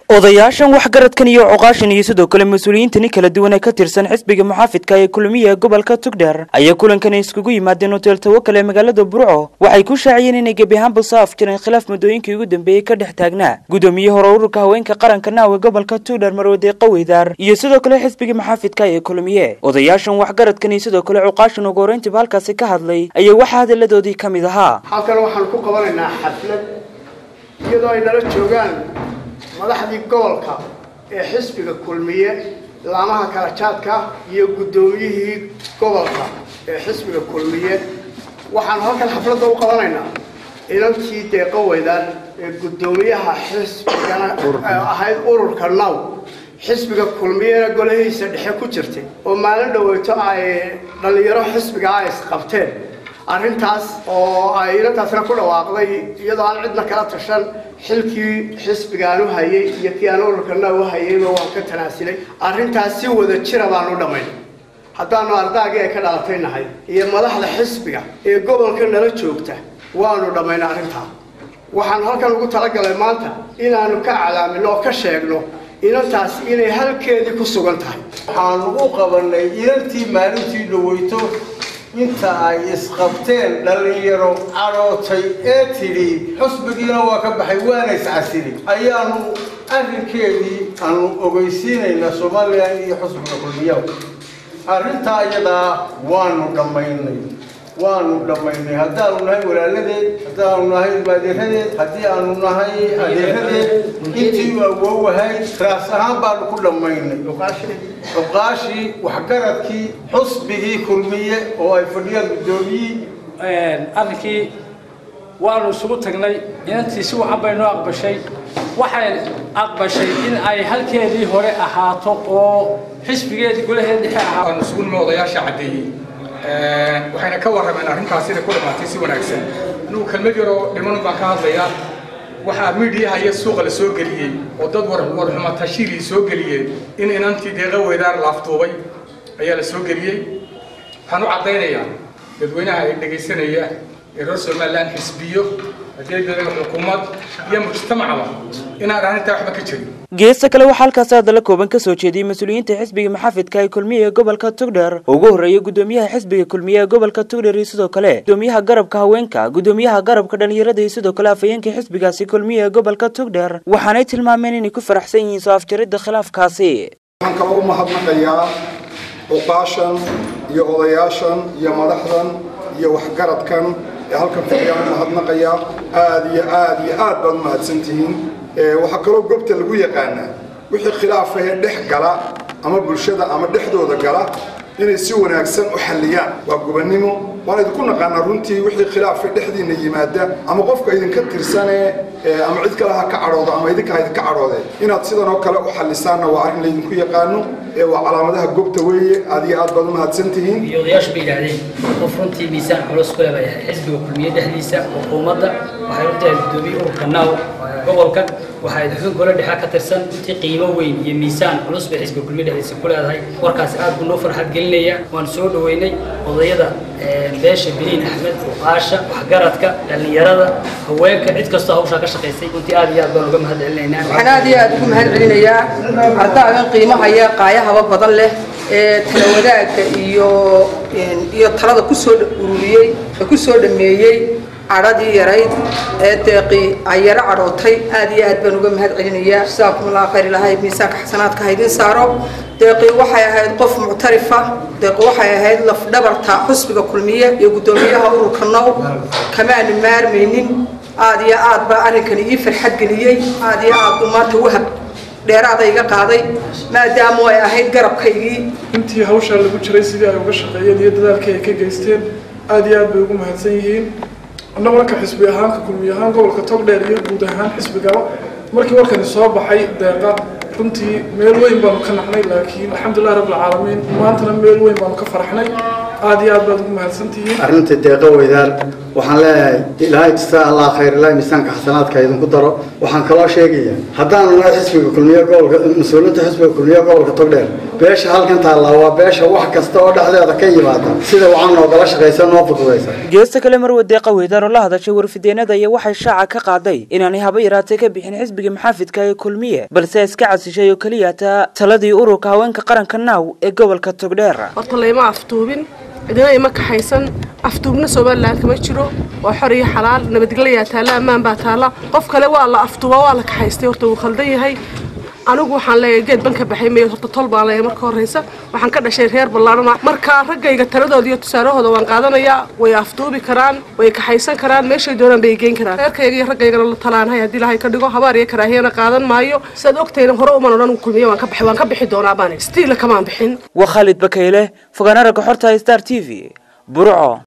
odayaashan waxgaradkan iyo cuqaashan iyo sidoo kale mas-uuliyiintani kala duwan ee ka tirsan xisbiga muxaafidka ee kulmiya gobolka tugdheer ayaa kulankani iskugu yimaadeen hoteel tawakal ee magaalada burco waxay ku shaaciyeen inay gebi ahaanba soo afjireen khilaaf muddooyinkii ugu dambeeyey ka dhex taagnaa gudoomiye hore ururka haweenka qaranka naawe gobolka tugdheer marwade qaweydaar iyo sidoo kale xisbiga muxaafidka ee kulmiye odayaashan waxgaradkan iyo sidoo kale cuqaashan ugu horeyntiba halkaasi ka hadlay ayaa waxaa hadalladoodii ka mid ahaa halkan waxaan ku qabanaynaa xaflad iyadoo ay nala joogaan madaxdii gobolka ee xisbiga kulmiye laamaha kala jaadka iyo guddoomiyihii gobolka ee xisbiga kulmiye waxaan halkan xafladda u qabanaynaa inankii deeqo weydaan ee guddoomiyaha xisbigana ahayd ururka naw xisbiga kulmiyena golahiisa dhexe ku jirtay oo maalin dhaweyto ay dhallinyaro xisbiga ay isqabteen arrintaas oo ay inantaasna ku dhawaaqday iyadoo aan cidna kala tashan xilkii xisbigaan u hayay iyo kii aan ururkana u hayayba waan ka tanaasilay arrintaas si wada jira baan u dhammaynay haddaanu ardaagii ay ka dhalatay nahay iyo madaxda xisbiga ee gobolka nala joogta waanu dhammaynay arrintaa waxaan halkan ugu talagalay maanta inaanu ka calaamino oo ka sheegno inantaas inay halkeedii ku sugan tahay waxaan u qabanay inantii maalintii dhaweyto inta ay isqabteen dhallinyaro cadhootay ee tidhi xusbigiina waa ka baxay waana iscasili ayaanu arrinkeedii aanu ogeysiinaynaa somalilan iyo xusbiga kulmiyaha arrintaa iyadaa waanu dhammaynay waanu dhammaynay haddaanu nahay walaaladeed haddaanu nahay ilmaadeeradeed haddii aanu nahay adeeradeed intii u awoowahay raas ahaan baanu ku dhammaynay cuqaashii waxgaradkii xusbigii kulmiye oo ay fadhiyaan guddoomiyii arrinkii waanu isugu tagnay inantii si wacan bay noo aqbashay waxay aqbashay in ay halkeedii hore ahaato oo xisbigeedii golaheeda dhexe ahaato waanu isugu nimo odayaasha caddeeyey waxayna ka warrameen arrintaas inay ku dhammaatay si wanaagsan anugu kelmad yaroo dhiman baan ka hadlayaa waxaa miidiyaha iyo suuqa la soo geliyey oo dad warxuma tashiilii soo geliyeen in inantii deeqa weydaar laaftuubay ayaa la soo geliyey waxaan u caddaynayaa dadweynaha ay dhegaysanaya ee reer somalilan xisbiyo adeegada xukuumad iyo mujtamacba inaan arrintaa waxba ka jirin geesta kale waxaa halkaasi hadalla kooban ka soo jeediyey mas-uuliyiinta xisbiga maxaafidka ee kulmiye ee gobolka tugdheer oo ugu horreeyay guddoomiyaha xisbiga kulmiye ee gobolka tugdheer iyo sidoo kale guddoomiyaha garabka haweenka guddoomiyaha garabka dhallinyarada iyo sidoo kale afhayeenka xisbigaasi kulmiye ee gobolka tugdheer waxaanay tilmaameen inay ku faraxsan yihiin soo afjaridda khilaafkaasi waxaan kaloo u mahadnaqayaa cuqaashan iyo odayaashan iyo madaxdan iyo waxgaradkan ee halkan fadhiyaan u mahadnaqayaa aada iyo aada iyo aad baad u mahadsantihiin waxaa kaloo goobta lagu yaqaanaa wixii khilaafahee dhex gala ama bulshada ama dhexdooda gala inay si wanaagsan u xalliyaan waa gubannimo waan idinku naqaanaa runtii wixii khilaafa dhexdiinna yimaada ama qofka idinka tirsanee ama cid kale ha ka cadhoodo ama idinka ha idinka cadhoodee inaad sidan oo kale u xallisaanna waa arrin laydinku yaqaano waa calaamadaha goobta weeye aad iyo aad baad u mahadsantihiin iyo odayaashu bay yidhaahdeen qof runtii miisaan culus ku leh xisbiga kulmiye dhexdiisa xukuumadda waxay u tahay guddoomiye ururka naaw gobolka waxay xubin gole dhexe ka tirsan intii qiimo weyn iyo miisaan culus bay xisbiga kulmiye dhexdiisa ku leedahay warkaasi aad buu noo farxad gelinaya waan soo dhaweynay odayada beesha biliin axmed fuqaasha waxgaradka dhallinyarada haweenka cid kastoo hawshaa ka shaqaysay runtii aad iyo aad baan uga mahad celinaynaa waxaan aad iyo aad ugu mahad celinayaa ardaagan qiimahaya qaayahaba badan leh ee tala wadaagga iyo iyo talada kusoo ururiyey ee kusoo dhameeyey cadhadii yarayd ee deeqii ay yaro cadhootay aad iyo aad baan uga mahad celinayaa jazaakum allah khayr ilahay miisaanka xasanaadka haydin saaro deeqii waxay ahayd qof muctarifa deeqi waxay ahayd lafdhabarta xusbiga kulmiye iyo guddoomiyaha ururka now kamaanu maarmaynin aad iyo aad baa arrinkani ii farxad geliyey aad iyo aad buu maanta wahab dheeraada iga qaaday maadaama ay ahayd garabkaygii intii hawshaa lagu jiray sidii ay uga shaqeeyeen iyo dadaalkii ay ka geysteen aad iyo aad bay ugu mahadsan yihiin annaguna ka xisbi ahaanka kulmiy ahaan gobolka togdheer iyo guud ahaan xisbigaba markii warkani soo baxay deeqa runtii meel weyn baanu ka nacnay laakiin alxamdulilah rabbilcaalamiin maantana meel weyn baanu ka faraxnay aad iyo aad baad ugu mahadsantihiin arrinta deeqa weydaar waxaan leeyahay ilaahay jisa allah khayr ilaahay miisaanka xasanaadka idinku daro waxaan kaloo sheegaya haddaanu nahay xisbiga kulmiye gobolka mas-uuliyiinta xisbiga kulmiye gobolka togdheer beesha halkan taallaa waa beesha wax kasta oo dhexdeeda ka yimaada sida wacan noogala shaqaysa noo fududaysa geesta kale marwade qaweydar oo la hadashay warfideenada iyo waxay shaaca ka qaaday inaanay haba yaraatee ka bixin xisbiga maxaafidka ee kulmiye balse iska casishay oo keliya taa taladii ururka haweenka qaranka naaw ee gobolka togdheer horta layma aftuubin cidina ima kaxaysan aftuubna somalilan kama jiro waa xor iyo xalaal nabadgelyaa taalla ammaan baa taalla qof kale waa la aftuubaa waa la kaxaystay horta wuu khaldan yahay anigu waxaan leeyahay geed ban ka baxay mayo horta tol baan leeyahay marka horreysa waxaan ka dhashay reer ballaarana marka raggayga taladooda iyo tusaarahooda waan qaadanayaa way afduubi karaan way kaxaysan karaan meeshay doonaan bay geyn karaan reerkayga iyo raggaygana la talaanahay haddii ilaahay ka dhigo habaar iyo karaahiyana qaadan maayo sidaad ogtayna hore uman odhan kulmiye waan ka baxay waan ka bixi doonaa baan stiila kamaan bixin waa khaalid bakayle fogaana ragga xorta star t v burco